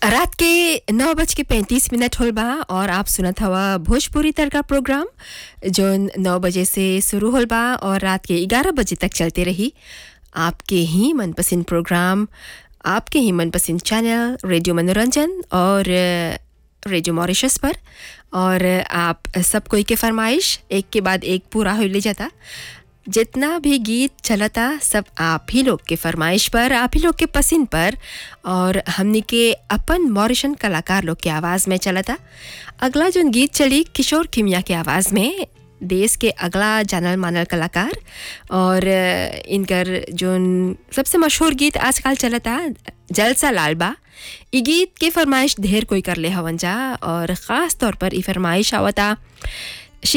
रात के नौ बज के पैंतीस मिनट होल बा और आप सुनत हवा भोजपुरी तड़का प्रोग्राम जो नौ बजे से शुरू होल बा और रात के ग्यारह बजे तक चलते रही आपके ही मनपसंद प्रोग्राम आपके ही मनपसंद चैनल रेडियो मनोरंजन और अ, रेडियो मॉरिशस पर और आप सब कोई के फरमाइश एक के बाद एक पूरा हो ले जाता जितना भी गीत चलता सब आप ही लोग के फरमाइश पर आप ही लोग के पसंद पर और हमने के अपन मॉरिशन कलाकार लोग के आवाज़ में चलता अगला जो गीत चली किशोर किमिया के आवाज़ में देश के अगला जानल मानल कलाकार और अ, इनकर जो सबसे मशहूर गीत आजकल चलता जलसा लाल बा ई गीत के फरमाइश ढेर कोई कर ले हवन जा और ख़ास तौर पर ई फरमाइश आवता